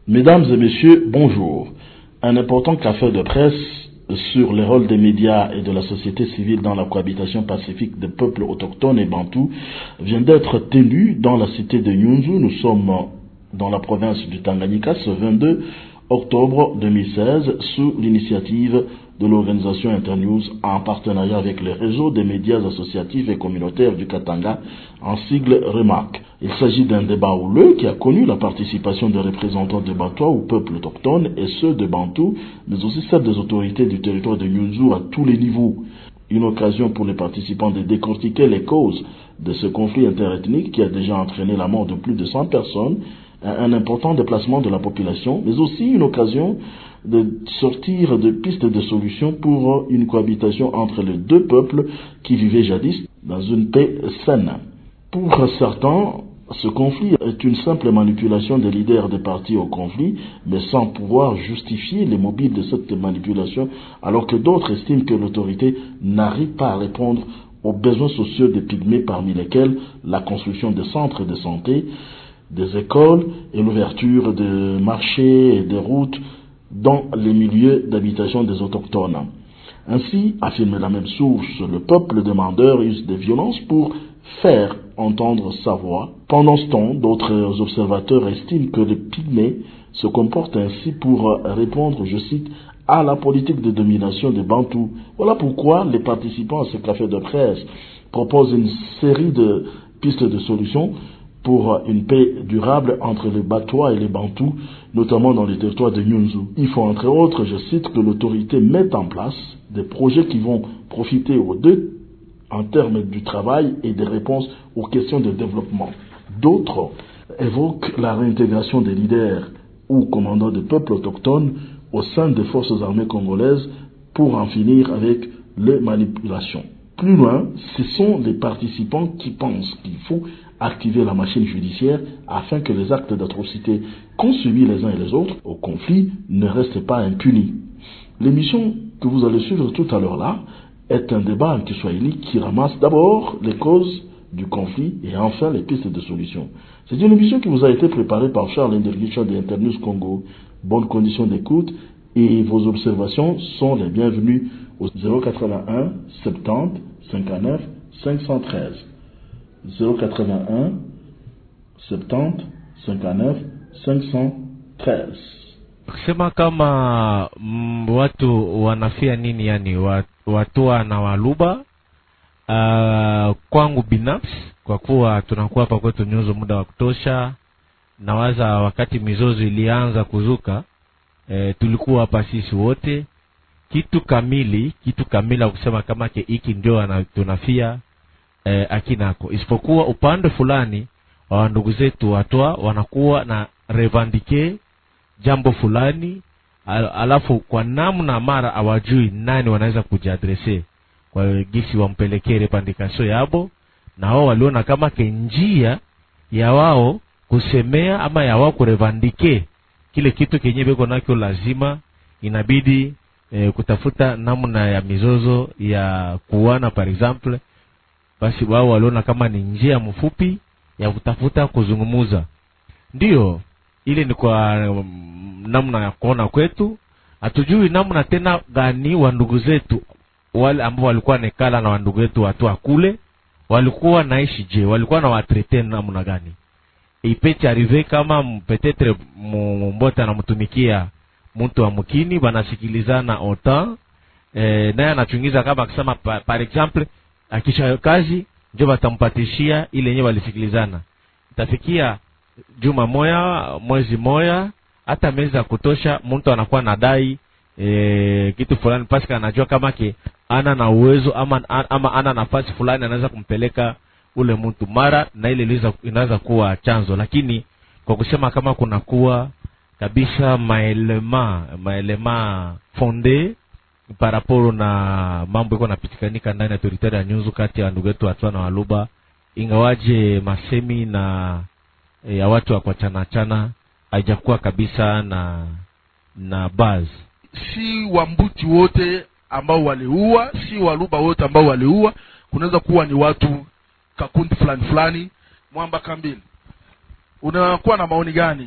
Mesdames et messieurs, bonjour. Un important café de presse sur le rôle des médias et de la société civile dans la cohabitation pacifique des peuples autochtones et bantous vient d'être tenu dans la cité de Nyunzu. Nous sommes dans la province du Tanganyika ce 22 octobre 2016 sous l'initiative de l'organisation Internews en partenariat avec le réseau des médias associatifs et communautaires du Katanga en sigle REMAC. Il s'agit d'un débat houleux qui a connu la participation des représentants de Batois ou peuples autochtones et ceux de Bantou, mais aussi celle des autorités du territoire de Nyunzu à tous les niveaux. Une occasion pour les participants de décortiquer les causes de ce conflit interethnique qui a déjà entraîné la mort de plus de 100 personnes, un important déplacement de la population, mais aussi une occasion de sortir de pistes de solutions pour une cohabitation entre les deux peuples qui vivaient jadis dans une paix saine. Pour certains, ce conflit est une simple manipulation des leaders des partis au conflit, mais sans pouvoir justifier les mobiles de cette manipulation, alors que d'autres estiment que l'autorité n'arrive pas à répondre aux besoins sociaux des pygmées, parmi lesquels la construction des centres de santé, des écoles et l'ouverture de marchés et des routes dans les milieux d'habitation des autochtones. Ainsi, affirme la même source, le peuple demandeur use des violences pour faire entendre sa voix. Pendant ce temps, d'autres observateurs estiment que les pygmées se comportent ainsi pour répondre, je cite, à la politique de domination des Bantous. Voilà pourquoi les participants à ce café de presse proposent une série de pistes de solutions pour une paix durable entre les Batois et les Bantous, notamment dans les territoires de Nyunzu. Il faut entre autres, je cite, que l'autorité mette en place des projets qui vont profiter aux deux en termes du travail et des réponses aux questions de développement. D'autres évoquent la réintégration des leaders ou commandants de peuples autochtones au sein des forces armées congolaises pour en finir avec les manipulations. Plus loin, ce sont les participants qui pensent qu'il faut activer la machine judiciaire afin que les actes d'atrocité qu'ont subi les uns et les autres au conflit ne restent pas impunis. L'émission que vous allez suivre tout à l'heure là est un débat anti-swahili qui ramasse d'abord les causes du conflit et enfin les pistes de solution. C'est une émission qui vous a été préparée par Charles Inderlicha de Internews Congo. Bonne condition d'écoute et vos observations sont les bienvenues au 081 70 59 513. 081 70 59 513. kusema kama mm, watu wanafia nini yani watua na waluba uh, kwangu binafsi kwa kuwa tunakuwa hapa kwetu nyuzo muda wa kutosha nawaza wakati mizozo ilianza kuzuka e, tulikuwa hapa sisi wote kitu kamili kitu kamili kusema kama ke hiki ndio tunafia e, akinako isipokuwa upande fulani wa ndugu zetu watoa wanakuwa na revandike jambo fulani al, alafu kwa namna mara awajui nani wanaweza kujiadrese kwa gisi wampelekee repandikasio yabo na wao waliona kama ke njia ya wao kusemea ama ya wao kurevandike kile kitu kenye beko nakyo lazima inabidi e, kutafuta namna ya mizozo ya kuana par exemple basi wao waliona kama ni njia mfupi ya kutafuta kuzungumuza ndiyo ile ni kwa um, namna ya kuona kwetu hatujui namna tena gani wa ndugu zetu wale ambao walikuwa nekala na wandugu wetu watu kule walikuwa naishi je walikuwa na watrete namna gani ipeti arrive kama petetre mbote anamtumikia mtu wa mkini banasikilizana autant e, naye anachungiza kama akisema pa, par exemple akisha kazi njo batampatishia ile yenyewe walisikilizana itafikia juma moya mwezi moya hata miezi ya kutosha mtu anakuwa nadai e, kitu fulani paske anajua kama ke ana na uwezo ama, ama ana nafasi fulani anaweza kumpeleka ule mtu mara na ile inaweza kuwa chanzo lakini kwa kusema kama kunakuwa kabisa maelema maelema fonde paraporo na mambo iko napitikanika ndani ya teritari ya nyunzu kati ya ndugu yetu hatua na waluba ingawaje masemi na e, ya watu wa kwachanachana haijakuwa kabisa na na baz si wambuti wote ambao waliua si waluba wote ambao waliua kunaweza kuwa ni watu kakundi fulani fulani mwamba kambili unakuwa na maoni gani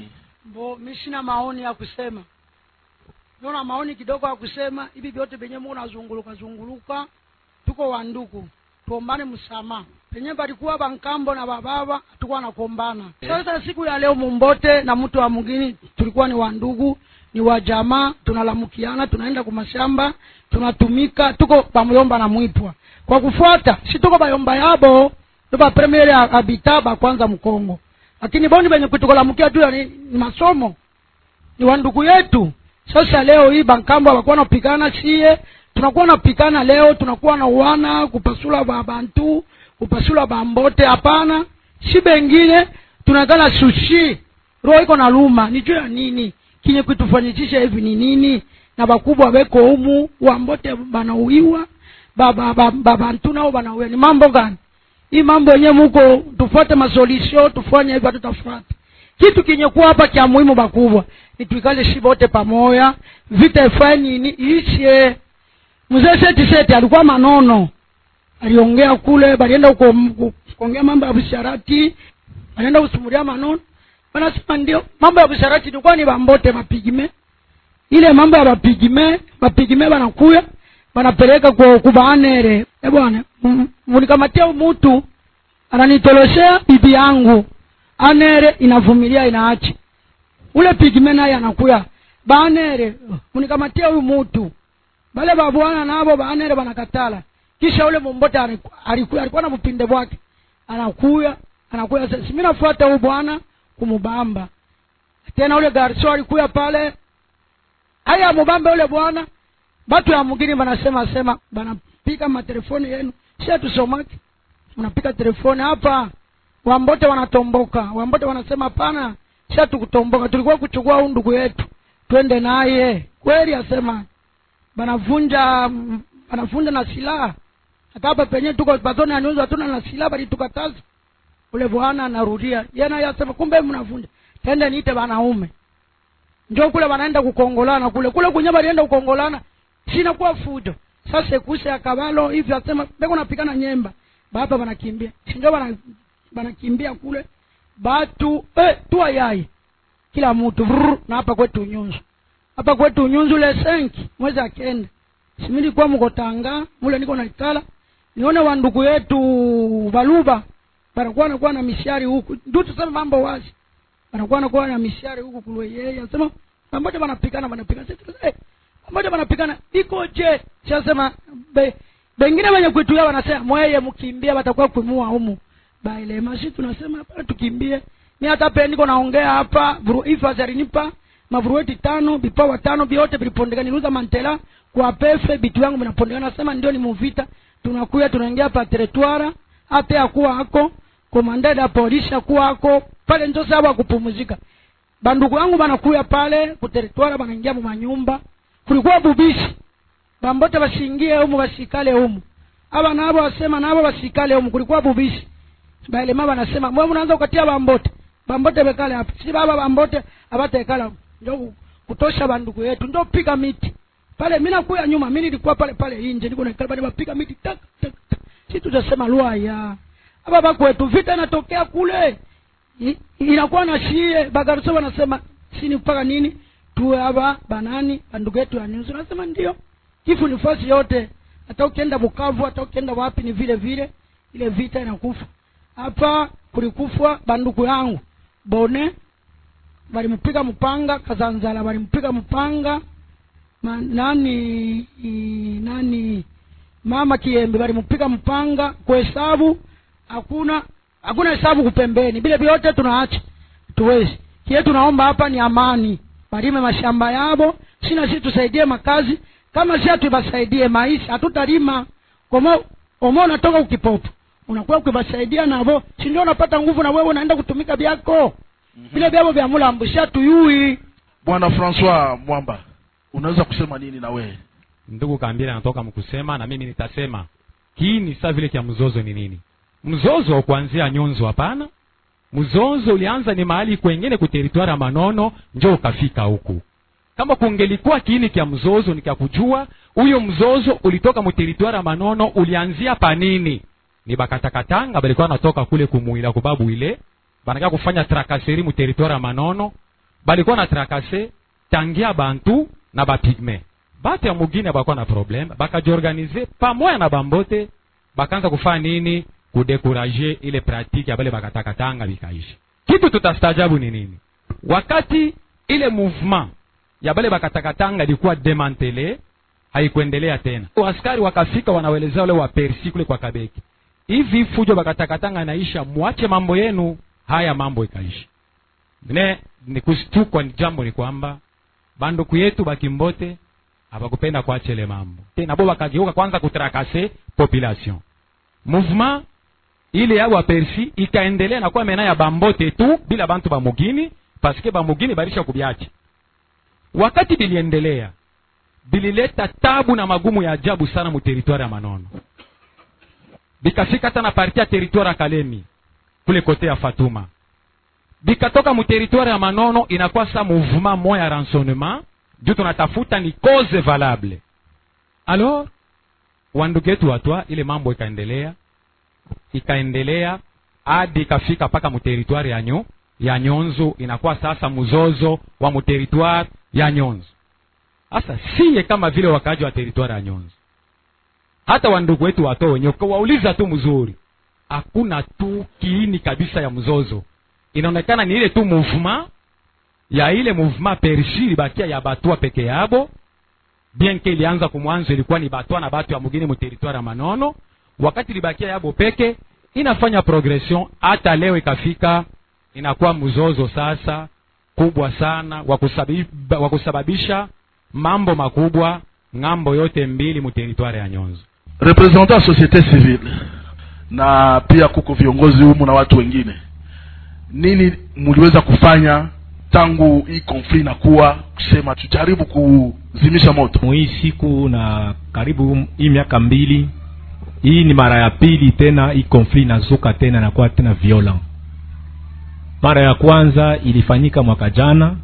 mbo mi sina maoni ya kusema naona maoni kidogo ya kusema hivi vyote venye mu nazunguluka zunguluka tuko wanduku tuombane msamaha penye palikuwa bankambo na bababa hatukuwa nakombana sasa siku ya leo mumbote na mtu wa mwingine tulikuwa ni wandugu ni wa jamaa tunalamukiana tunaenda kumashamba tunatumika tuko bamuyomba na mwipwa kwa kufuata si tuko bayomba yabo tuko premier habita bakwanza mkongo lakini boni benye kutukolamukia tu ni, ni masomo ni wandugu yetu sasa leo hii bankambo abakuwa napigana sie tunakuwa napigana leo tunakuwa na uwana kupasula babantu kupasula bambote hapana si bengine tunakala sushi roho iko na luma ni juu ya nini kinye kutufanyichisha hivi ni nini na bakubwa beko humu wambote banauiwa babantu ba, ba, ba, nao banauiwa ni mambo gani hii mambo yenyewe muko tufuate masolisio tufanye hivyo hatutafuata kitu kinye kuwa hapa kya muhimu bakubwa ni tuikale shi bote pamoya vita ifae nini ishe mzee seti seti alikuwa manono aliongea kule balienda uko kuongea mambo ya bisharati balienda kusumulia manono wanasema ndio mambo ya bisharati ilikuwa ni bambote mapigime ile mambo ya bapigime bapigime banakuya banapeleka kwa kubaanere e bwana munikamatia mutu ananitoloshea bibi yangu anere inavumilia inaachi ule pigime naye anakuya baanere munikamatia huyu mutu bale babwana nabo baanere banakatala kisha ule mumbote alikuya alikuwa na vupinde bwake anakuya anakuya sasa mimi nafuata huyu bwana kumubamba tena ule garso alikuya pale haya mubambe ule bwana batu ya mugini banasema sema banapika matelefoni yenu sie tusomaki mnapika telefoni hapa wambote wanatomboka wambote wanasema hapana sia tukutomboka tulikuwa kuchukua huu ndugu yetu twende naye kweli asema banavunja banavunja na silaha hata hapa penyewe tuko patoni aniuza hatuna na silaha bali tukataza ule bwana anarudia yeye naye asema kumbe mnavunja tende niite wanaume ndio kule wanaenda kukongolana kule kule kwenye balienda kukongolana sinakuwa fujo sasa kuse ya kabalo hivi asema beko napikana nyemba baba wanakimbia ndio wana wanakimbia kule batu eh, tua yai kila mtu vrr, na hapa kwetu nyunzu hapa kwetu nyunzu le senki mwezi akenda simili kwa mkotanga mule niko naikala nione wandugu yetu baluba banakuwa nakuwa na mishari huku ndio tuseme mambo wazi banakuwa nakuwa na mishari huku kulwe yeye asema pamoja banapikana banapikana sasa eh, pamoja banapikana iko je sasema be, bengine wenye kuituia wanasema mweye mkimbia watakuwa kuimua humu bailema si tunasema hapa tukimbie mi hata pe niko naongea hapa ifasi alinipa mavurueti tano vipawa tano vyote vilipondekana niluza mantela kwa pefe vitu yangu vinapondekana nasema ndio ni muvita tunakuya tunaingia pa teretwara hata akuwa hako komandada ya polisi akuwa hako pale ndio sababu kupumzika bandugu yangu banakuya pale kuteretwara banaingia mu manyumba kulikuwa bubishi bambote basiingie humu basikale humu aba nabo wasema nabo basikale humu kulikuwa bubishi baelema banasema mwe mnaanza kukatia bambote bambote bekale hapa si baba bambote abatekala ndio kutosha bandugu yetu ndio piga miti pale mimi nakuya nyuma mimi nilikuwa pale pale nje niko naikala bali bapiga miti tak tak, tak. si tutasema lwaya aba bakwetu vita inatokea kule I, inakuwa na shie bagaruso wanasema sini mpaka nini tuwe hapa banani bandugu yetu ya nyuzi nasema ndio kifu ni fasi yote hata ukienda bukavu hata ukienda wapi ni vile vile ile vita inakufa hapa kulikufwa bandugu yangu bone walimpiga mpanga kazanzala walimpiga mpanga Ma, nani i, nani mama kiembe walimpiga mpanga kuhesabu hakuna hakuna hesabu kupembeni vile vyote tunaacha tuwezi kie tunaomba hapa ni amani balime mashamba yabo sina si tusaidie makazi kama si hatubasaidie maisha hatutalima komo omo unatoka ukipopo unakuwa ukibasaidia navo si ndio unapata nguvu na wewe unaenda kutumika vyako vile vyavo vya mulambusha tuyui bwana francois mwamba unaweza kusema nini na wewe ndugu kambile anatoka mkusema na mimi nitasema hii ni saa vile kya mzozo ni nini mzozo kuanzia nyunzu hapana mzozo ulianza ni mahali kwengine kuteritwari ya manono njo ukafika huku kama kungelikuwa kiini kya mzozo nikakujua huyo mzozo ulitoka muteritwari ya manono ulianzia panini ni bakatakatanga balikuwa natoka kule kumuila kubabu ile banaka kufanya trakaseri muteritwari ya manono balikuwa na trakase tangia bantu na bapigme batu ya mugine bakuwa na probleme bakajiorganize pamoya na bambote bakaanza kufanya nini kudekuraje ile pratike ya bale bakatakatanga bikaishi kitu tutastajabu ni nini wakati ile mouvement ya bale bakatakatanga ilikuwa demantele haikuendelea tena askari wakafika wanawelezea wale wapersi kule kwa kabeki hivi fujo bakatakatanga naisha mwache mambo yenu haya mambo ikaishi ne ni kushtukwa ni jambo ni kwamba banduku yetu bakimbote abakupenda kuacha ile mambo tena bo bakageuka kwanza kutrakase population mouvement ile ya wapersi ikaendelea na kuwa mena ya bambote tu bila bantu bamugini paske bamugini barisha kubyacha wakati biliendelea bilileta tabu na magumu ya ajabu sana mu teritwari ya manono bikafika hata na parti ya teritwari ya kalemi kule kote ya fatuma bikatoka mu teritwari ya manono inakuwa sa mouvement moya ya ransonnement juu tunatafuta ni cause valable alors wandugu yetu watwa ile mambo ikaendelea ikaendelea hadi ikafika mpaka muteritwari ya nyo ya nyonzo inakuwa sasa mzozo wa muteritwari ya nyonzo sasa siye kama vile wakaaji wa teritwari ya nyonzo hata wandugu wetu wato wenyewe ukawauliza tu mzuri hakuna tu kiini kabisa ya mzozo inaonekana ni ile tu mouvement ya ile mouvement pershi ilibakia ya batwa peke yabo bien ke ilianza kumwanzo ilikuwa ni batwa na batu ya mugini muteritwari ya manono wakati ilibakia yabo peke inafanya progression hata leo ikafika inakuwa mzozo sasa kubwa sana wa kusabi- wa kusababisha mambo makubwa ng'ambo yote mbili muteritwari ya nyonzo representant ya societe civile na pia kuko viongozi humu na watu wengine nini mliweza kufanya tangu hii konfli inakuwa kusema tujaribu kuzimisha moto hii siku na karibu hii miaka mbili hii ni mara ya pili tena hii konfli inazuka tena inakuwa tena violent mara ya kwanza ilifanyika mwaka jana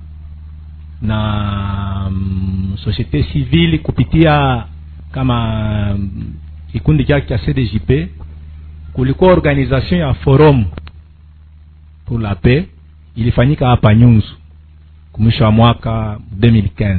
na mm, societe civile kupitia kama mm, kikundi chake cha cdjp kulikuwa organisation ya forum pour la paix ilifanyika hapa nyunzu kumwisho wa mwaka 2015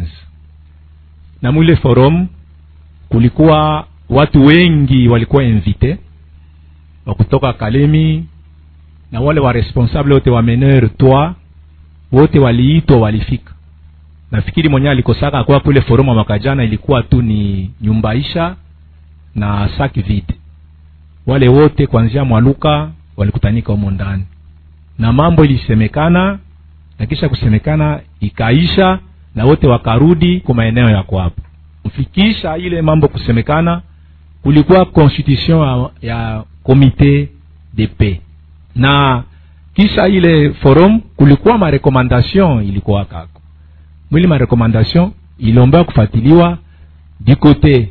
na mwile forum kulikuwa watu wengi walikuwa invite wa kutoka kalemi na wale wa responsable wote wa meneur twa wote waliitwa walifika nafikiri mwenyewe alikosaka kwa kule forum wa mwaka jana ilikuwa tu ni nyumbaisha na sak vide wale wote kuanzia mwaluka walikutanika humo ndani na mambo ilisemekana na kisha kusemekana ikaisha na wote wakarudi kwa maeneo ya kwapo mfikisha ile mambo kusemekana kulikuwa constitution ya, ya comité de paix na kisha ile forum kulikuwa marekomandation ilikuwa kako mwili marekomandation iliomba kufatiliwa du côté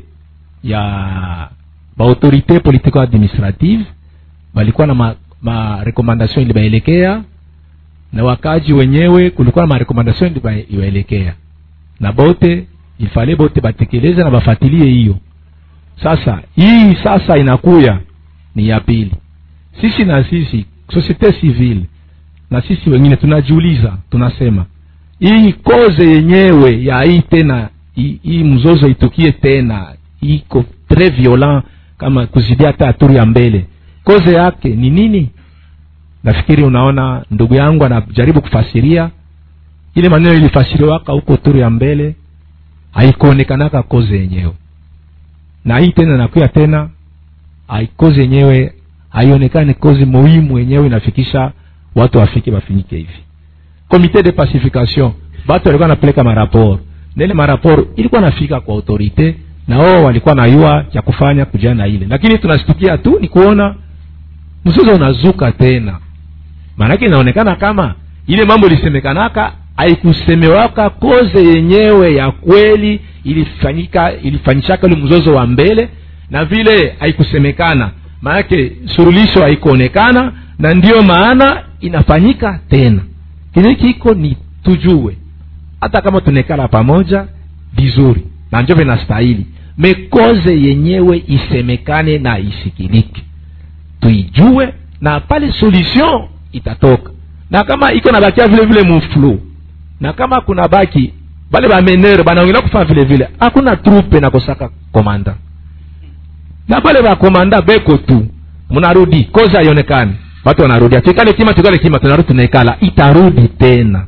ya baautorité politico administrative balikuwa na ma, ma recommandation ilibaelekea na wakaji wenyewe kulikuwa na marekomandation iliba- ilibaelekea na bote ifale bote batekeleze na bafatilie hiyo sasa hii sasa inakuya ni ya pili sisi na sisi societe civile na sisi wengine tunajiuliza tunasema hii koze yenyewe ya hii tena hii hii mzozo itukie tena iko tres violent kama kuzidia hata haturi ya mbele koze yake ni nini nafikiri unaona ndugu yangu anajaribu kufasiria ile maneno ilifasiriwaka huko turi ya mbele haikuonekanaka koze yenyewe na hii tena nakuya tena hai- kozi yenyewe haionekani kozi muhimu yenyewe inafikisha watu wafike bafinyike hivi komite de pacification batu walikuwa napeleka maraporo na ile maraporo ilikuwa nafika kwa autorite na wao walikuwa nayua cha kufanya kujana na ile lakini tunastukia tu ni kuona mzozo unazuka tena maanake inaonekana kama ile mambo ilisemekanaka haikusemewaka koze yenyewe ya kweli ilifanyika ilifanyishaka ule mzozo wa mbele na vile haikusemekana maanake surulisho haikuonekana na ndiyo maana inafanyika tena kile kiko ni tujue hata kama tunekala pamoja vizuri na njo vinastahili mekoze yenyewe isemekane na isikilike tuijue na pale solution itatoka na kama iko nabakia vile vile muflu na kama kuna baki bale bamenere banaongela kufanya vile vile hakuna trupe nakosaka komanda na bale bakomanda beko tu mnarudi koza haionekani watu wanarudi tuikale kima tuikale kima tunarudi tunaikala itarudi tena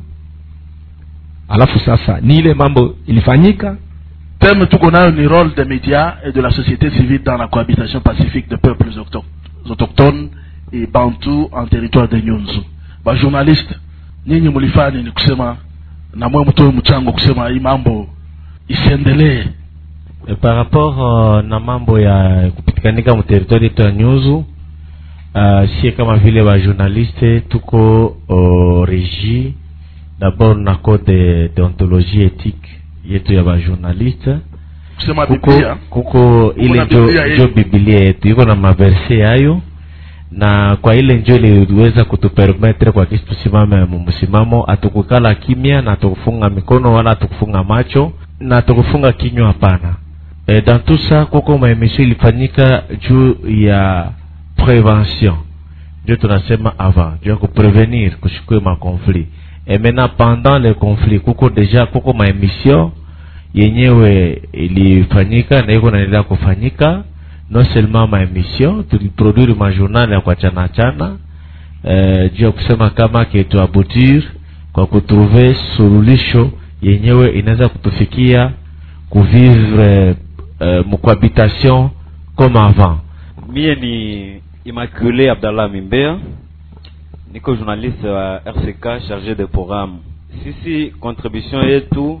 alafu sasa ni ile mambo ilifanyika thème tuko nayo ni rôle des médias et de la société civile dans la cohabitation pacifique de peuples auto- autochtones et bantu en territoire de nyunzu bajournaliste nyinyi mlifanya nini kusema na mwe mtoe mchango kusema hii mambo isiendelee E, par rapport uh, na mambo ya kupitikanika muteritori yetu ya nyuzu uh, sie kama vile bajournaliste tuko uh, regi d'abord na code deontologie ethique yetu ya bajournaliste kusema kuko, biblia kuko ile na njo, Biblia njo yetu. biblia yetu iko na maverse yayo na kwa ile njo iliweza kutupermetre kwa kisi tusimame mumsimamo atukukala kimya na tukufunga mikono wala atukufunga macho na tukufunga kinywa hapana e, dans tout ça kuko maemission ilifanyika juu ya prevention ndio tunasema avant juu ya kuprevenir kushikwe makonflit et maintenant pendant le conflit kuko deja kuko maemission yenyewe ilifanyika na iko naendelea kufanyika non seulement maemission tuliproduire majournal ya kuachana chana eh, juu ya kusema kama ketuabutir kwa kutrouve sululisho yenyewe inaweza kutufikia kuvivre eh, mcohabitation comme avant mie ni immaculé abdallah mimbea niko journaliste wa rck chargé de programme sisi contribution yetu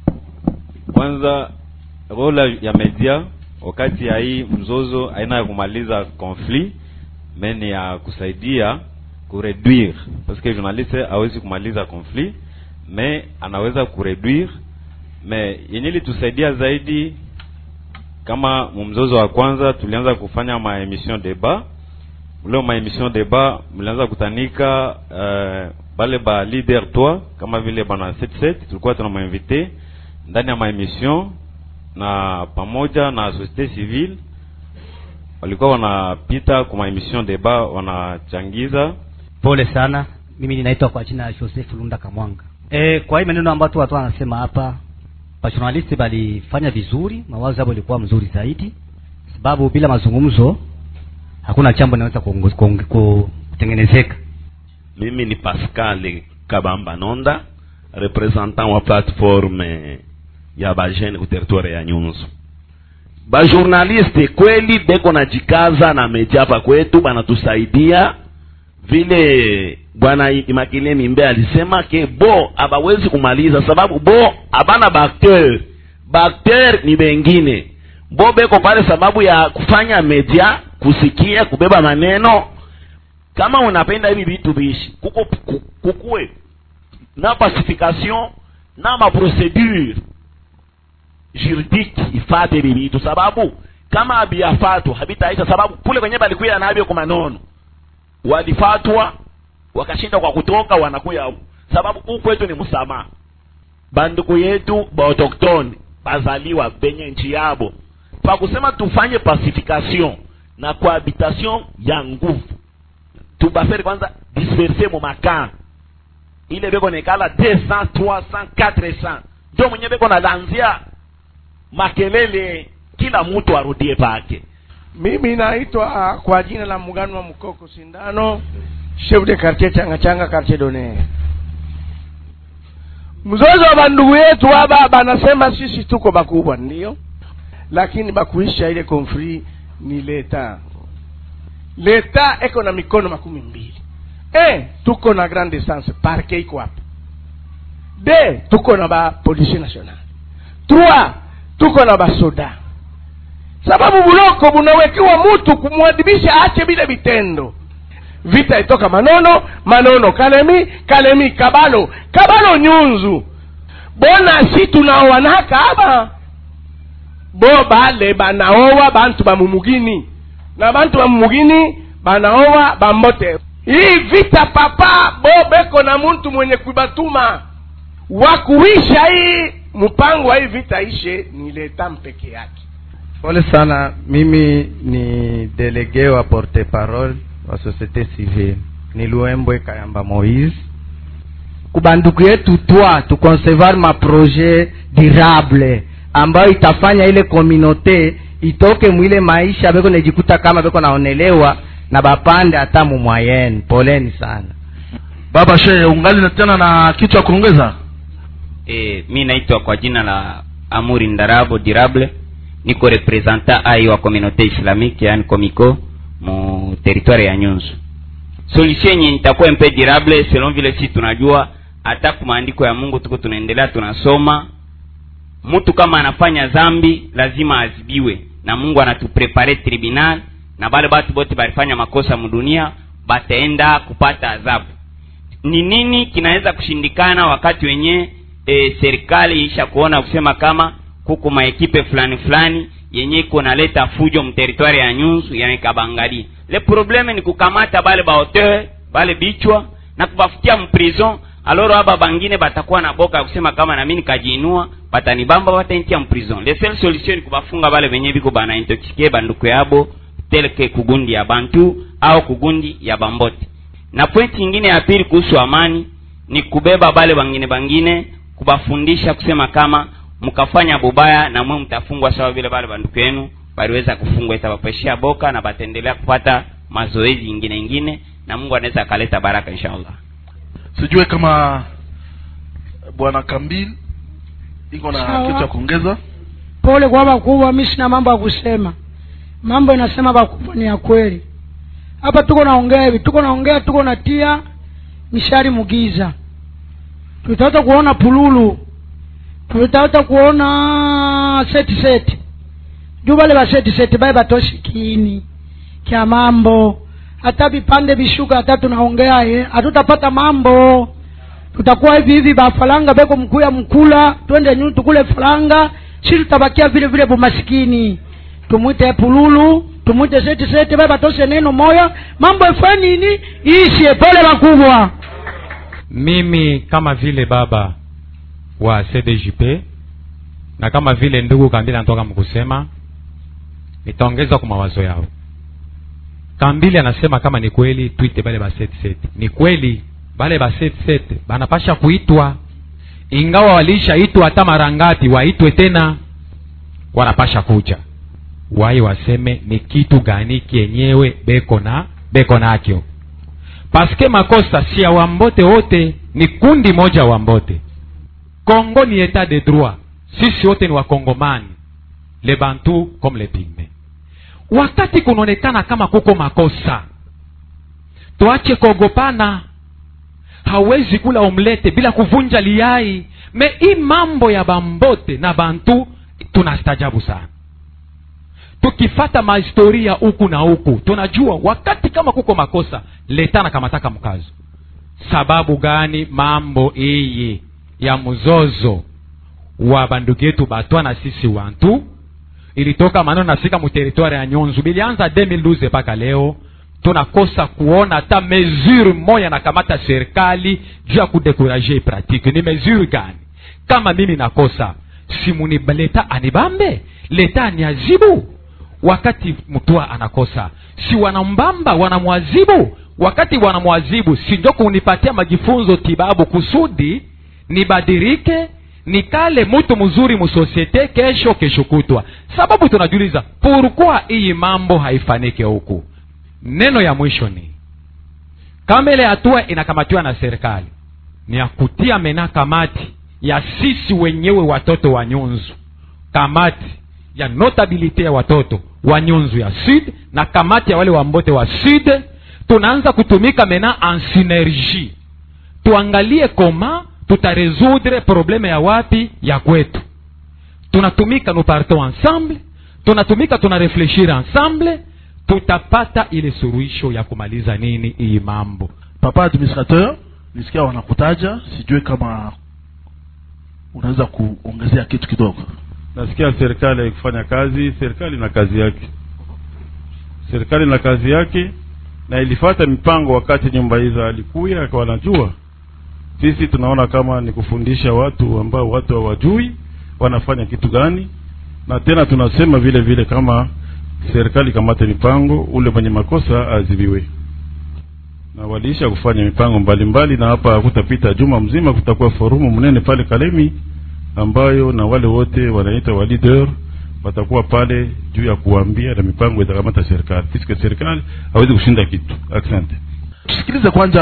kwanza role ya media wakati ya hii mzozo haina ya kumaliza conflit me ni ya kusaidia kureduire parce que journaliste hawezi kumaliza conflit me anaweza kureduire me yenye litusaidia zaidi kama mumzozo wa kwanza tulianza kufanya maemission debat leo maemission debat mlianza kutanika uh, bale ba leader toi kama vile bana 77 tulikuwa tuna mainvite ndani ya maemission na pamoja na societe civile walikuwa wanapita kwa maemission debat wanachangiza pole sana mimi ninaitwa kwa jina ya joseph lunda kamwanga e, kwa hii maneno ambayo tu watu wanasema hapa bajournalisti balifanya vizuri mawazo yao ilikuwa mzuri zaidi sababu bila mazungumzo hakuna jambo linaweza kuongo- kuong- ku- kutengenezeka mimi ni pascal kabamba nonda representant wa plateforme ya bajene ku territoire ya nyunzu bajournaliste kweli beko na jikaza na media hapa kwetu banatusaidia vile bwana imakile mimbe alisema ke bo abawezi kumaliza sababu bo abana bakter bakter ni bengine bo beko pale sababu ya kufanya media kusikia kubeba maneno kama unapenda hivi vitu viishi kuko ku- kukue na pacification na maprocedure juridique ifate hivi vitu sababu kama habiyafatwa habitaisha sababu kule kwenye balikuya navyo kwa manono walifatwa wakashinda kwa kutoka wanakuya huku sababu huku kwetu ni msamaha banduku yetu baautoktone bazaliwa benye nchi yabo pa kusema tufanye pacification na cohabitation ya nguvu tubafere kwanza disperse mu makamp ile beko nekala 200 300 400 ndio mwenye beko nalanzia makelele kila mtu arudie pake mimi naitwa kwa jina la muungano wa mkoko sindano chef de quartier changa changa quartier done mzozo wa bandugu yetu haba banasema sisi tuko bakubwa ndio lakini bakuisha ile konfli ni leta leta eko na mikono makumi mbili e tuko na grande essence parke iko hapa d tuko na ba police national trois tuko na basoda sababu buloko bunawekewa mutu kumwadibisha ache bile vitendo vita itoka manono manono kalemi kalemi kabalo kabalo nyunzu bona si tunaowanaka aba bo bale banaowa bantu bamumugini na bantu bamumugini banaowa bambote hii vita papa bo beko na muntu mwenye kuibatuma wakuisha hii mpango wa hii vita ishe ni leta mpeke yake pole sana mimi ni delege wa porte parole wa societe civile ni luembwe kayamba moise kubanduku yetu twa tuconcevoir maprojet durable ambayo itafanya ile komunote itoke mwile maisha beko nejikuta kama beko naonelewa na bapande hata mumwayeni poleni sana baba shehe ungali na tena na kitu ya kuongeza e, mi naitwa kwa jina la amuri ndarabo dirable niko representa ai wa communauté islamique yani komiko mu territoire ya nyunzu solution yenye itakuwa mpe dirable selon vile si tunajua hata ku maandiko ya mungu tuko tunaendelea tunasoma mtu kama anafanya zambi lazima azibiwe na mungu anatuprepare tribunal na bale batu bote balifanya makosa mudunia bataenda kupata adhabu ni nini kinaweza kushindikana wakati wenye e, serikali isha kuona kusema kama kuko maekipe fulani fulani yenye iko naleta fujo mteritwari ya nyunzu yanekabangali le probleme ni kukamata bale baoteur bale bichwa na kubafutia mprison aloro aba bangine batakuwa na boka ya kusema kama nami nikajiinua batanibamba bataintia mprison le seule solution ni kubafunga bale benye biko bana intoxike banduku yabo teleke kugundi ya bantu au kugundi ya bambote na pointi ingine ya pili kuhusu amani ni kubeba bale bangine bangine kubafundisha kusema kama mkafanya bubaya na mwe mtafungwa sawa vile bale banduku yenu baliweza kufungwa itabapeshia boka na bataendelea kupata mazoezi ingine ingine na mungu anaweza akaleta baraka inshallah sijue kama bwana kambil iko na Sawa. kitu ya kuongeza pole kwa wakubwa mi sina mambo ya kusema mambo inasema wakubwa ni ya kweli hapa tuko naongea hivi tuko naongea tuko natia mishari mugiza tutaweza kuona pululu tutaweza kuona seti seti juu bale ba seti seti baye batoshi kiini kya mambo hata vipande vishuka hata tunaongea ye hatutapata mambo tutakuwa hivi hivi bafalanga beko mkuya mkula twende nyu tukule falanga si tutabakia vile vile bumasikini tumwite pululu tumwite seti seti baye batoshe neno moya mambo efanye nini ishe pole wakubwa mimi kama vile baba wa cdjp na kama vile ndugu kambili anatoka mkusema nitaongeza kwa mawazo yao kambili anasema kama ni kweli twite bale ba set set ni kweli bale ba set set banapasha kuitwa ingawa walishaitwa hata mara ngapi waitwe tena wanapasha kuja waye waseme ni kitu gani kienyewe beko na beko nakyo paske makosa si ya wambote wote ni kundi moja wambote congo ni etat de droit sisi wote ni wakongomani le bantu comme le pigme wakati kunaonekana kama kuko makosa tuache kuogopana hawezi kula omlete bila kuvunja liai me hii mambo ya bambote na bantu tunastajabu sana tukifata mahistoria huku na huku tunajua wakati kama kuko makosa leta na kamataka mkazo sababu gani mambo iyi ya mzozo wa bandugu yetu batwa na sisi wantu ilitoka maneno nafika muteritwari ya nyonzu bilianza 2012 mpaka leo tunakosa kuona hata mesure moya nakamata serikali juu ya kudekuraje pratique ni mesure gani kama mimi nakosa simuni leta anibambe leta aniazibu wakati mtua anakosa si wanambamba wanamwazibu wakati wanamwazibu si njo kunipatia majifunzo tibabu kusudi nibadirike nikale mtu mzuri musosiete kesho kesho kutwa sababu tunajiuliza purukwa hii mambo haifanike huku neno ya mwisho ni kama ile hatua inakamatiwa na serikali ni ya kutia mena kamati ya sisi wenyewe watoto wa nyunzu kamati ya notabilite ya watoto wa nyunzu ya sud na kamati ya wale wambote wa sud tunaanza kutumika mena en synergie tuangalie koma tutaresudre probleme ya wapi ya kwetu tunatumika nous partons ensemble tunatumika tunarefleshir ensemble tutapata ile suruhisho ya kumaliza nini hii mambo papa administrateur nisikia wanakutaja sijue kama unaweza kuongezea kitu kidogo nasikia serikali haikufanya kazi serikali na kazi yake serikali na kazi yake na ilifata mipango wakati nyumba hizo alikuya wanajua sisi tunaona kama ni kufundisha watu ambao watu hawajui wanafanya kitu gani na tena tunasema vile vile kama serikali kamate mipango ule mwenye makosa azibiwe na waliisha kufanya mipango mbalimbali na hapa hakutapita juma mzima kutakuwa forumu mnene pale kalemi ambayo na wale wote wanaita wa leader watakuwa pale juu ya kuambia na mipango itakamata serikali puisque serikali hawezi kushinda kitu asante tusikilize kwanza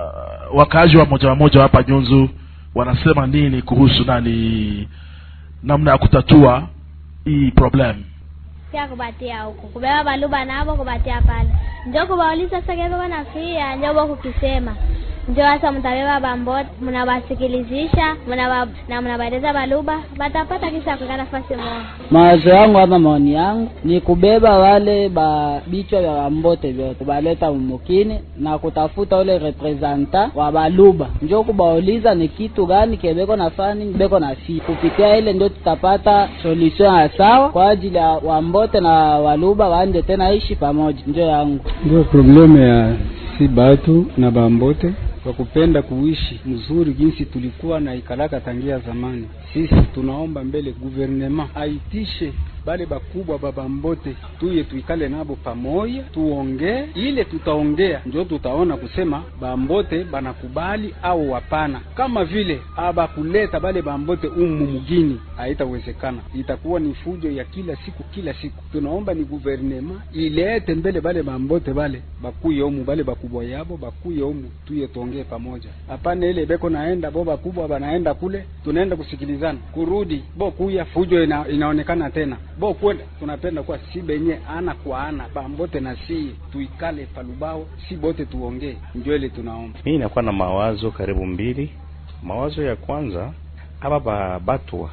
wakaaji wa moja wa moja hapa nyunzu wanasema nini kuhusu nani namna ya kutatua hii problem pia kubatia huko kubeba baluba nabo kubatia pale njo kubauliza sasa kevyo wanafia njo bo kukisema njo sasa mtabeba bambote mnawasikilizisha mnawa, na mnabaeleza baluba batapata kisa kuika nafasi moja mawazo yangu ama maoni yangu ni kubeba wale ba bichwa vya wambote vyote kubaleta mumukini na kutafuta ule representa wa baluba njo kubauliza ni kitu gani kebeko nafani beko na fi kupitia ile ndio tutapata solution ya sawa kwa ajili ya wambote na waluba waanje tena ishi pamoja njo yangu ndio probleme ya si batu na bambote kwa kupenda kuishi mzuri jinsi tulikuwa na ikalaka tangia zamani. Sisi tunaomba mbele guvernema aitishe bale bakubwa babambote tuye tuikale nabo pamoja tuongee, ile tutaongea njo tutaona kusema bambote banakubali au hapana. Kama vile abakuleta bale bambote umu mugini, haitawezekana, itakuwa ni fujo ya kila siku kila siku. Tunaomba ni guvernema ilete mbele bale bambote bale bakuye umu, bale bakubwa yabo bakuye umu, tuye tuongee pamoja. Hapana ile beko naenda bo bakubwa banaenda kule, tunaenda kusikilizana, kurudi bo kuya fujo ina, inaonekana tena bo kwenda tunapenda kuwa si benye ana kwa ana bambote na si tuikale palubao si bote tuongee njwele tunaomba mimi nakuwa na mawazo karibu mbili mawazo ya kwanza aba ba batwa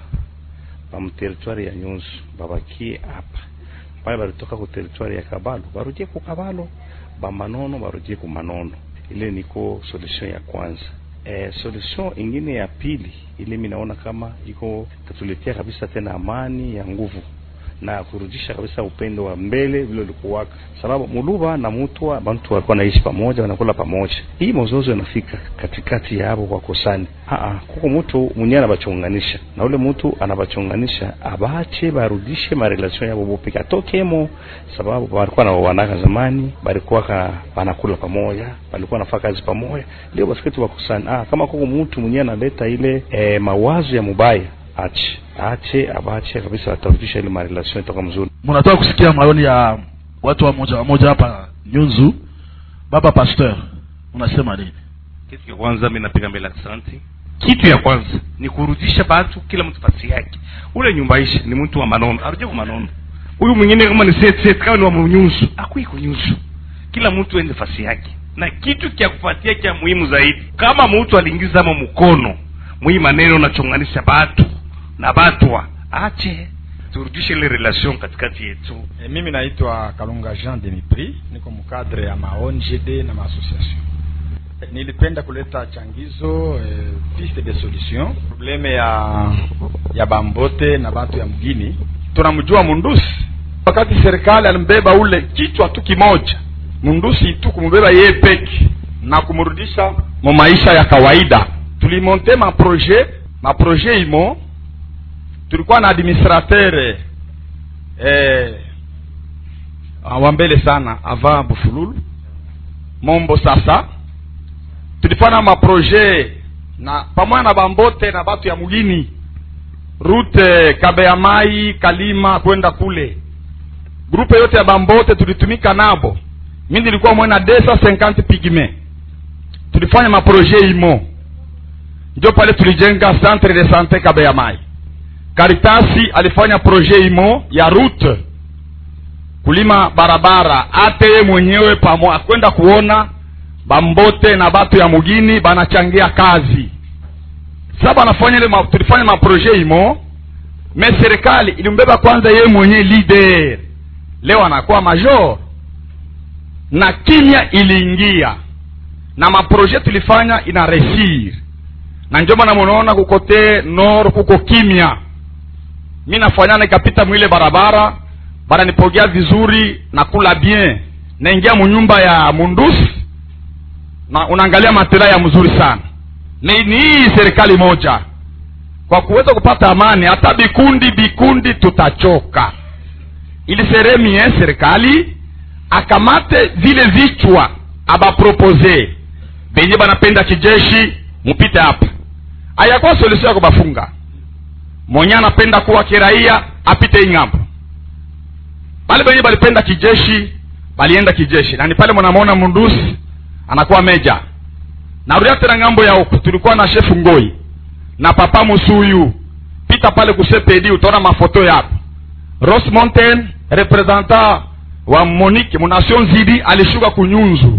ba mteritwari ya nyusu babakie hapa pale balitoka ku teritwari ya kabalo barudie ku kabalo ba manono barudie ku manono ile niko solution ya kwanza e, solution ingine ya pili ile mi naona kama iko tatuletea kabisa tena amani ya nguvu na kurudisha kabisa upendo wa mbele vile ulikuwaka, sababu muluba na mutwa bantu walikuwa naishi pamoja, wanakula pamoja. Hii mozozo inafika katikati ya hapo kwa kosani, aa, kuko mtu mwenyewe anabachonganisha na ule mtu anabachonganisha, abache barudishe marelation yabo bope atokemo, sababu walikuwa na wanaka zamani, balikuwa ka banakula pamoja, balikuwa nafanya kazi pamoja, leo basiketi wakosani. Ah, kama kuko mtu mwenyewe analeta ile eh, mawazo ya mubaya ache ache abache kabisa, atarudisha ile marelation itoka mzuri. mnataka kusikia maoni ya watu wa moja wa moja hapa nyunzu baba pasteur unasema nini kitu ya kwanza mi napiga mbele asante kitu ya kwanza ni kurudisha batu kila mtu fasi yake ule nyumbaisha ni mtu wa manono aruje kwa manono huyu mwingine kama ni set set kama ni wa mnyusu akuiko nyusu kila mtu ende fasi yake na kitu kya kufuatia kya muhimu zaidi kama mtu aliingiza ama mkono mwii maneno nachonganisha batu na batwa ache turudishe ile relation katikati yetu e, mimi naitwa kalunga jean de mipri niko mkadre ya maongd na maassociation nilipenda kuleta changizo e, piste de solution probleme ya ya bambote na batu ya mgini tunamjua mundusi wakati serikali alimbeba ule kichwa tu kimoja mundusi tu kumbeba yeye peki na kumrudisha mu maisha ya kawaida tulimonte maproje maproje imo tulikuwa na administrateur eh, wa mbele sana ava bufululu mombo sasa tulifanya maproje na pamoja na bambote na batu ya mugini rute kabeya mai kalima kwenda kule grupe yote ya bambote tulitumika nabo mi nilikuwa mwena desa 50 pigme tulifanya maproje imo njo pale tulijenga centre de sante kabeya mai karitasi alifanya proje imo ya route kulima barabara ate ye mwenyewe pamo akwenda kuona bambote na batu ya mugini banachangia kazi sa banafanya ile ma, tulifanya maproje imo me serikali ilimbeba kwanza ye mwenyewe leader leo anakuwa major na kimya iliingia na maproje tulifanya ina resir na njo maana munaona kukote nor kuko kimya mi nafanya nikapita mwile barabara bananipokea vizuri nakula bien naingia munyumba ya mundusi na unaangalia matela ya mzuri sana ni, ni hii serikali moja kwa kuweza kupata amani hata bikundi bikundi tutachoka ili seremi eh, serikali akamate vile vichwa abapropose benye banapenda kijeshi mupite hapa ayakuwa solution ya kubafunga mwenye anapenda kuwa kiraia apite ing'ambo bale benye balipenda kijeshi balienda kijeshi na ni pale mnamwona mundusi anakuwa meja narudia tena ng'ambo ya huku tulikuwa na shefu ngoi na papa musuyu pita pale kusepedi utaona mafoto yapo ros mountain representant wa monique mu nation zidi alishuka kunyunzu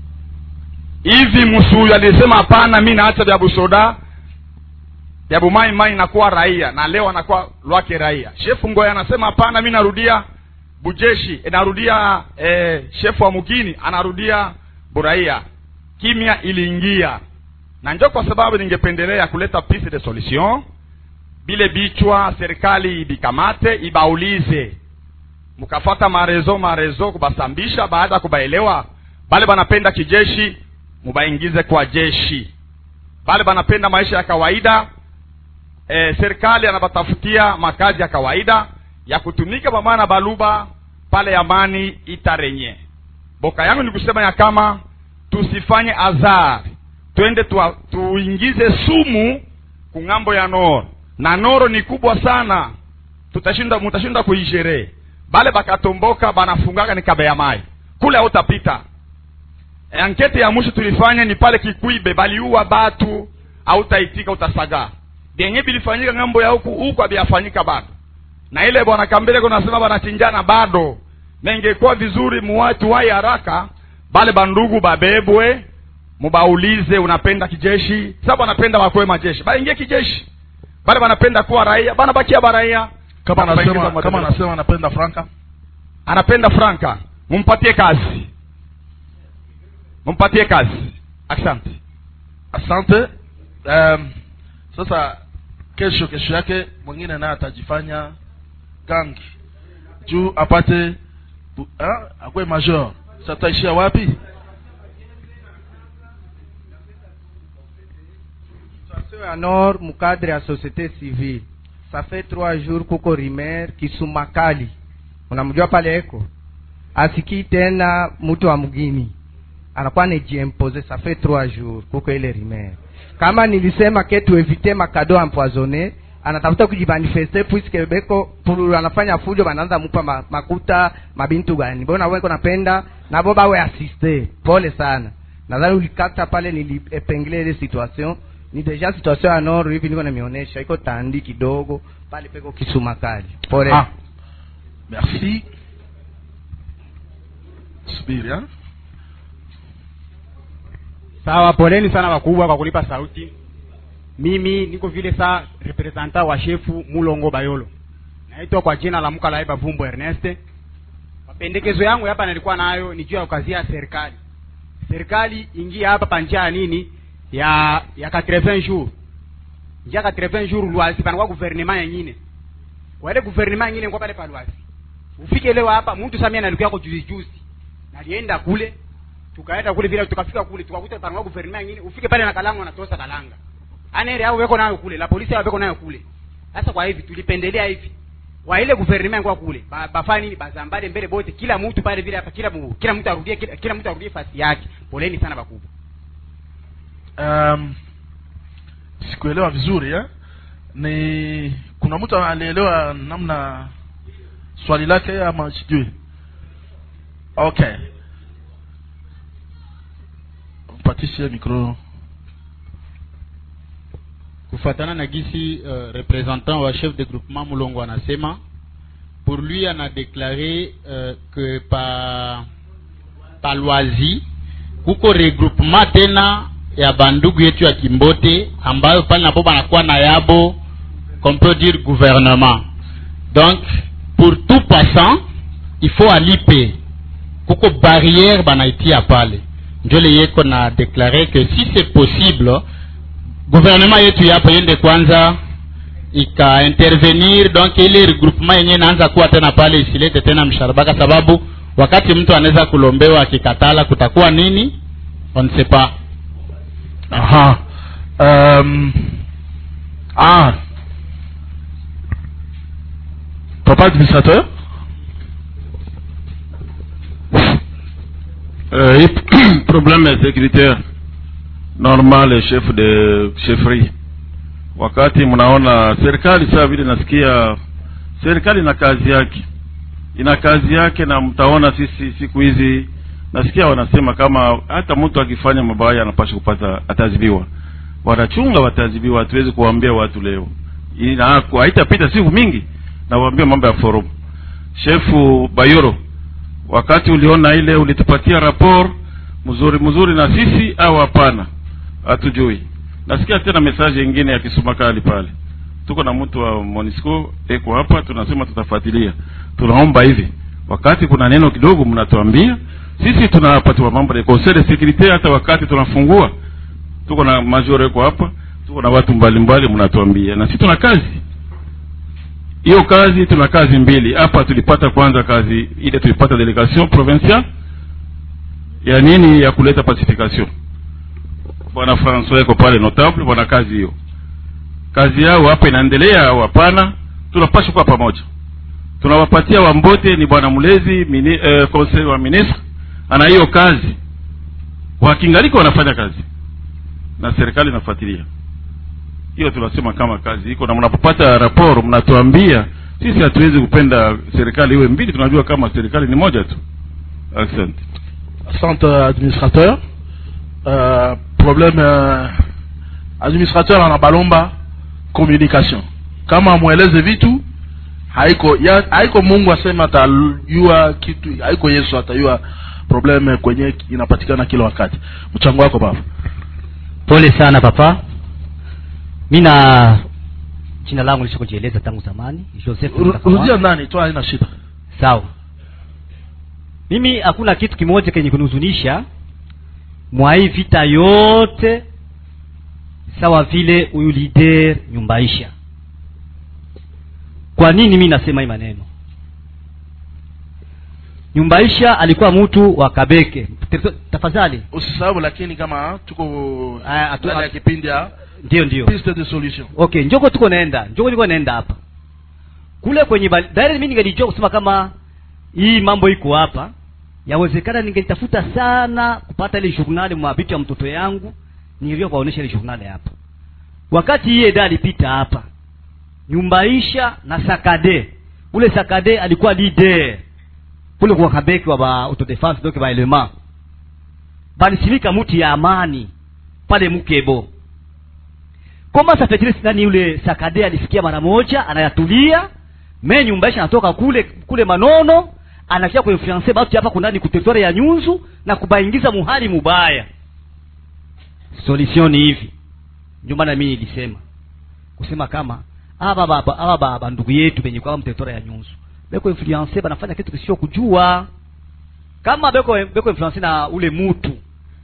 hivi musuyu alisema hapana mi naacha vya busoda vya bumai mai nakuwa raia na leo anakuwa lwake raia shefu ngoi anasema hapana mi narudia bujeshi narudia eh, shefu wa mugini anarudia buraia kimya iliingia na njo kwa sababu ningependelea kuleta piste de solution bile bichwa serikali ibikamate ibaulize mkafata marezo marezo kubasambisha baada ya kubaelewa bale banapenda kijeshi mubaingize kwa jeshi bale banapenda maisha ya kawaida e, serikali anabatafutia makazi ya kawaida ya kutumika pamoja na baluba pale amani itarenye boka yangu ni kusema ya kama tusifanye azar twende tuwa, tuingize sumu kung'ambo ya noro na noro ni kubwa sana tutashinda mutashinda kuisheree bale bakatomboka banafungaka ni kabe ya mai kule hautapita e, ankete ya mwisho tulifanya ni pale kikwibe baliua batu hautaitika utasagaa vyenye bilifanyika ng'ambo ya huku huku haviyafanyika bado na ile bwana kambele kunasema banachinjana bado nengekuwa vizuri muwatu wai haraka bale bandugu babebwe mubaulize unapenda kijeshi sababu anapenda wakoe majeshi baingie kijeshi bale banapenda kuwa raia banabakia baraia kama Banabaingiza anasema madereva. kama anasema anapenda franka anapenda franka mumpatie kazi mumpatie kazi asante asante um, sasa kesho kesho yake mwingine naye atajifanya gangi juu apate bu- ah, akwe major sataishia wapi situation ya nord mukadre ya société civile ça fait trois jours kuko rimer kisumakali unamjua pale eko asikii tena mtu wa mgini anakuwa nejiempose ça fait trois jours kuko ile rimer kama nilisema ke tuevite makado empoisonné anatafuta kujimanifeste puisque beko pulu anafanya fujo banaanza mupa ma, makuta mabintu gani bona weko napenda nabo bawe asiste pole sana nadhani ulikata pale niliepengle ile situation ni deja situation ya noro hivi niko namionyesha iko tandi kidogo pale peko kisumakali pole Ah. merci subiri ah. sawa poleni sana wakubwa kwa kulipa sauti mimi niko vile saa representant wa shefu mulongo bayolo naitwa kwa jina la mkalaiba vumbo ernest mapendekezo yangu hapa nilikuwa nayo ni juu ya ukazia ya serikali serikali ingia hapa pa njia ya nini ya ya 80 jours njia 80 jours lwasi panakuwa guvernema yengine kwa ile guvernema yengine kwa pale pa lwasi ufike leo hapa mtu samia nalikuwa yako juzi juzi nalienda kule tukaenda kule vile tukafika kule tukakuta panakuwa guvernema yengine ufike pale na kalanga wanatosa kalanga anere au weko nayo kule la polisi au weko nayo kule sasa kwa hivi tulipendelea hivi wa ile guvernema kwa kule ba, bafanye nini bazambale mbele bote kila mtu pale vile hapa kila mu, kila mtu arudie kila, kila mtu arudie fasi yake poleni sana bakubwa um, sikuelewa vizuri eh? ni kuna mtu alielewa namna swali lake ama sijui okay mpatishe mikro kufatana na gisi uh, representant wa chef de groupement mulongo anasema pour lui ana déclaré uh, que pa pa lwazi kuko regroupement tena ya bandugu yetu ya kimbote ambayo pale napo banakuwa na yabo qu'on peut dire gouvernement donc pour tout passant il faut alipe kuko barrière banaitia pale njo leyeko na déclaré que si c'est possible gouvernement yetu yapo yende kwanza ikaintervenir donc ile regroupement yenyewe inaanza kuwa tena pale isilete tena msharabaka sababu wakati mtu anaweza kulombewa akikatala kutakuwa nini on ne sait pas aha um, ah papa administrateur Euh, et problème sécuritaire normal chef de chefferie wakati mnaona serikali saa vile nasikia serikali ina kazi yake ina kazi yake na mtaona sisi siku hizi nasikia wanasema kama hata mtu akifanya mabaya anapasha kupata ataadhibiwa wanachunga wataadhibiwa hatuwezi kuwaambia watu leo ina haitapita siku mingi na waambia mambo ya forum shefu bayoro wakati uliona ile ulitupatia rapport mzuri mzuri na sisi au hapana hatujui nasikia tena message ingine ya kisumakali pale tuko na mtu wa monisco eko hapa tunasema tutafuatilia tunaomba hivi wakati kuna neno kidogo mnatuambia sisi tunapatiwa mambo ya conseil de sécurité hata wakati tunafungua tuko na major eko hapa tuko na watu mbalimbali mnatuambia na sisi tuna kazi hiyo kazi tuna kazi mbili hapa tulipata kwanza kazi ile tulipata delegation provincial ya nini ya kuleta pacification bwana francois eko pale notable bwana kazi hiyo kazi yao hapa inaendelea au hapana tunapasha kuwa pamoja tunawapatia wambote ni bwana mlezi mini, eh, conseil wa ministre ana hiyo kazi wakingaliko wanafanya kazi na serikali inafuatilia hiyo tunasema kama kazi iko na mnapopata raporo mnatuambia sisi hatuwezi kupenda serikali iwe mbili tunajua kama serikali ni moja tu asante asante administrateur uh, problème uh, administrateur ana balomba communication kama mweleze vitu haiko ya, haiko mungu asema atajua kitu haiko yesu atajua probleme kwenye inapatikana kila wakati mchango wako baba pole sana papa mi na jina langu lisha kujieleza tangu zamani joseph Ru- rudia nani tu haina shida sawa mimi hakuna kitu kimoja kenye kunihuzunisha mwa hii vita yote sawa vile huyu lider nyumbaisha kwa nini mi nasema hii maneno nyumbaisha alikuwa mtu wa kabeke Terito- tafadhali usisahau lakini kama tuko atu- ndani ya kipindi ya ndio ndio piste de solution okay njoko tuko naenda njoko niko naenda hapa kule kwenye bali- direct mimi ningelijua kusema kama hii mambo iko hapa yawezekana ningelitafuta sana kupata ile journali mwa vitu ya mtoto yangu nilio kuwaonesha ile journali hapa wakati hii eda alipita hapa nyumbaisha na sakade ule sakade alikuwa leader kule kwa kabeki wa ba autodefense donc ba element balisimika muti ya amani pale mukebo koma safetile nani yule sakade alisikia mara moja anayatulia me nyumbaisha anatoka kule kule manono anakia kuinfluence batu hapa kunani kuteritware ya nyunzu na kubaingiza muhali mubaya solution ni hivi ndio maana mimi nilisema kusema kama aba baba aba baba ndugu yetu benye kwa mteritware ya nyunzu beko influence banafanya kitu kisio kujua kama beko beko influence na ule mutu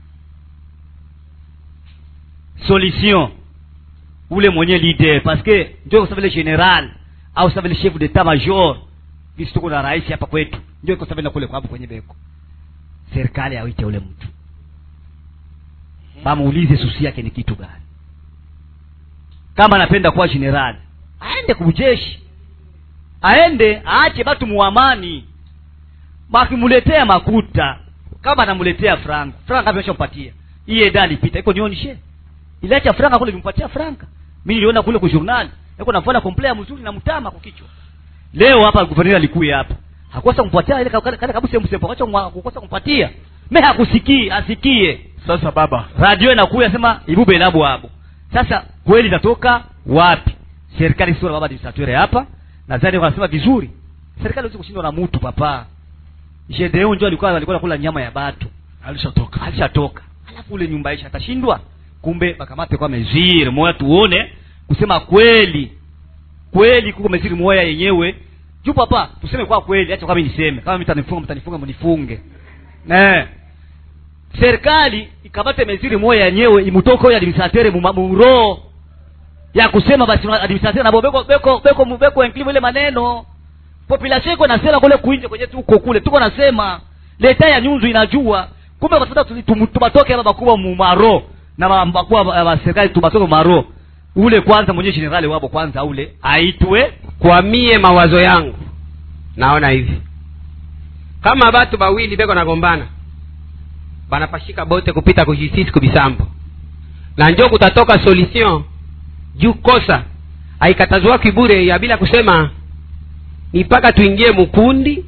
solution ule mwenye leader parce que ndio kwa vile general au sa vile chef d'état major visi tuko na rais hapa kwetu ndio kwa sababu kule kwa hapo kwenye beko serikali awite ule mtu bamuulize susi yake ni kitu gani kama anapenda kuwa general aende kujeshi aende aache batu muamani bakimuletea makuta kama anamuletea frank frank ameshampatia hii eda alipita iko nionyeshe iliacha franka kule limpatia franka mi niliona kule kujournal iko nafanya komplea mzuri na mtama kwa kichwa leo hapa guverneur alikuya hapa hakosa kumpatia ile kale kale kabisa msempo kacho kukosa kumpatia me hakusikii asikie sasa baba radio inakuya sema ibube labo hapo sasa kweli itatoka wapi serikali sio baba administrateur hapa nadhani wanasema vizuri serikali haiwezi kushindwa na mtu papa jedeo ndio alikuwa alikuwa anakula nyama ya batu alishatoka alishatoka alafu ule nyumba isha atashindwa kumbe bakamate kwa meziri moya tuone kusema kweli kweli kuko meziri moya yenyewe juu papa tuseme kwa kweli acha kama niseme kama mtanifunga mtanifunga mnifunge eh serikali ikamate meziri moya yenyewe imutoke huyo administrateur mu muro ya kusema basi administrateur na beko beko beko beko include ile maneno population iko nasema kule kuinje kwenye tuko kule tuko nasema leta ya nyunzu inajua kumbe watafuta tubatoke hapa bakubwa mu maro na bakubwa wa serikali tubatoke maro ule kwanza mwenye generali wabo kwanza ule aitwe kwa mie mawazo yangu naona hivi kama batu bawili beko nagombana banapashika bote kupita ku justice kubisambo na njo kutatoka solution juu kosa haikatazwa kibure ya bila kusema ni mpaka tuingie mukundi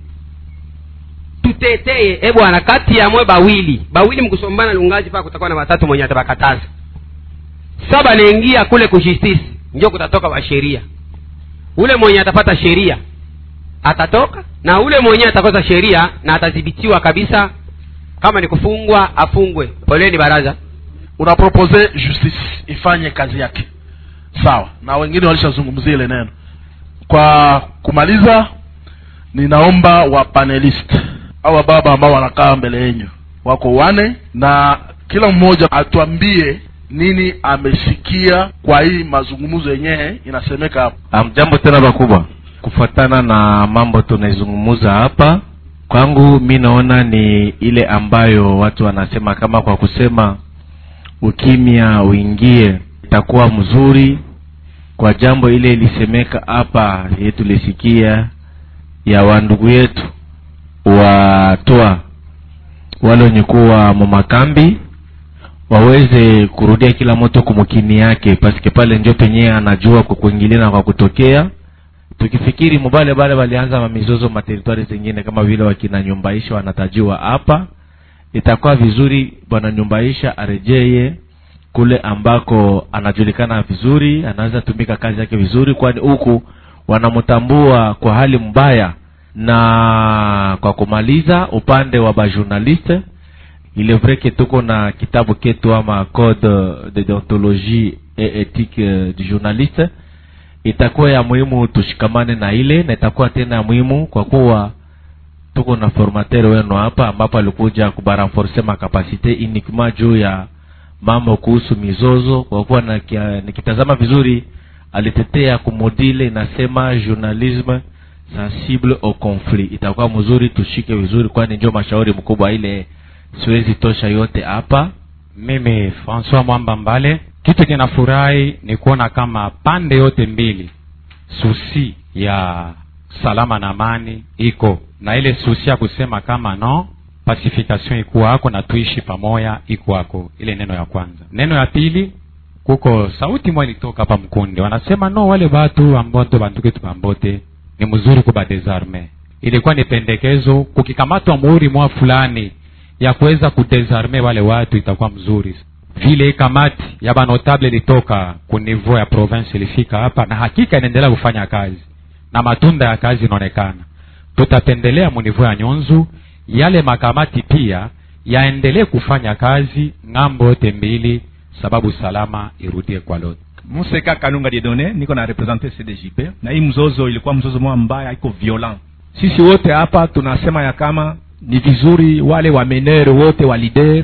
tuteteye e bwana kati ya mwe bawili bawili mkusombana lungaji paka kutakuwa na watatu mwenye atabakataza sa banaingia kule ku justice njo kutatoka wa sheria ule mwenye atapata sheria atatoka na ule mwenye atakosa sheria na atadhibitiwa kabisa kama ni kufungwa afungwe poleni baraza unapropose justice ifanye kazi yake sawa na wengine walishazungumzia ile neno kwa kumaliza ninaomba wa panelist au baba ambao wanakaa mbele yenyu wako wane na kila mmoja atuambie nini amesikia kwa hii mazungumzo yenyewe inasemeka hapa jambo tena bakubwa kufuatana na mambo tunaizungumuza hapa kwangu mi naona ni ile ambayo watu wanasema kama kwa kusema ukimya uingie itakuwa mzuri kwa jambo ile ilisemeka hapa ye tulisikia ya wandugu yetu watoa wale wenye kuwa mumakambi waweze kurudia kila moto kumukini yake paske pale njo penyewe anajua kwa kuingilia na kwa kutokea tukifikiri mubale bale walianza mamizozo materitwari zingine kama vile wakina nyumbaisha wanatajiwa hapa itakuwa vizuri bwana nyumbaisha arejeye kule ambako anajulikana vizuri anaweza tumika kazi yake vizuri kwani huku wanamtambua kwa hali mbaya na kwa kumaliza upande wa bajournaliste il est vrai que tuko na kitabu ketu ama code de deontologie et ethique du journaliste itakuwa ya muhimu tushikamane na ile na itakuwa tena ya muhimu kwa kuwa tuko na formateur wenu hapa ambapo alikuja kubaranforce makapasite uniquement juu ya mambo kuhusu mizozo kwa kuwa nikitazama vizuri alitetea kumodile inasema journalisme sensible au conflit itakuwa mzuri tushike vizuri kwani njo mashauri mkubwa ile siwezi tosha yote hapa mimi francois mwamba mbale kitu kinafurahi ni kuona kama pande yote mbili susi ya salama na amani iko na ile susi ya kusema kama no pacification ikuwako na tuishi pamoja ikuwako ile neno ya kwanza neno ya pili kuko sauti mwa ilitoka hapa mkunde wanasema no wale batu ambote banduketu bambote ni mzuri kuba desarme ilikuwa ni pendekezo kukikamatwa muhuri mwa fulani ya kuweza kudesarme wale watu itakuwa mzuri vile kamati ya banotable ilitoka ku niveau ya province ilifika hapa na hakika inaendelea kufanya kazi na matunda ya kazi inaonekana tutapendelea munivou ya nyonzu yale makamati pia yaendelee kufanya kazi ng'ambo yote mbili sababu salama irudie kwa lote museka kanunga diedone niko na represente cdjp na hii mzozo ilikuwa mzozo moja mbaya iko violent sisi wote hapa tunasema ya kama ni vizuri wale wamenere wote wa lider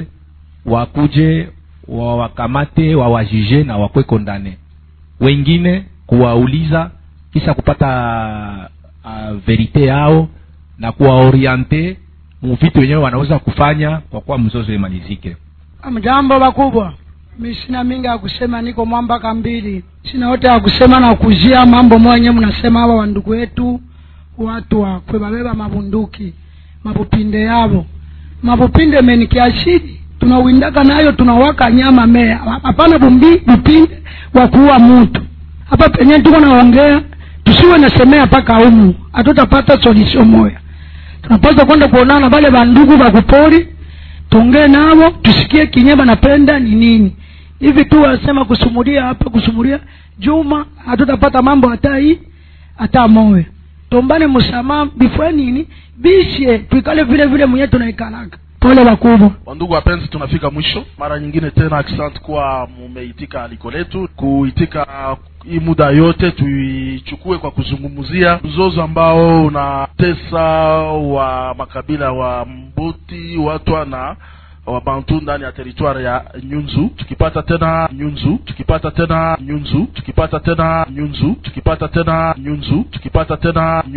wakuje wawakamate wawajuge na wakwe kondane wengine kuwauliza kisha kupata uh, verite yao na kuwaoriente muvitu wenyewe wanaweza kufanya kwa kuwa mzozo imalizike mjambo bakubwa mi sina mingi ya kusema niko mwambaka mbili sina yote ya kusema na kuzia mambo mwenye mnasema hawa wandugu wetu watu wakwe babeba mabunduki mabupinde yavo mabupinde menikiashidi tunawindaka nayo tunawaka nyama mea hapana bumbi bupinde wa kuua mutu hapa penye tuko naongea tusiwe nasemea mpaka umu hatutapata solution moya tunapaswa kwenda kuonana na vale bandugu bakupori tuongee navo tusikie kinye banapenda ni nini hivi tu wasema kusumulia hapa kusumulia juma hatutapata mambo hata hii hata moya tombane msamaha bifue nini bishe tuikale vile vile mwenyewe tunaikalaka pole wakubwa wandugu wapenzi tunafika mwisho mara nyingine tena asante kuwa mumeitika aliko letu kuitika hii muda yote tuichukue kwa kuzungumzia mzozo ambao unatesa wa makabila wa mbuti watwa na wabantu ndani ya teritwari ya nyunzu tukipata tena nyunzu tukipata tena nyunzu tukipata tena nyunzu tukipata tena nyunzu tukipata tena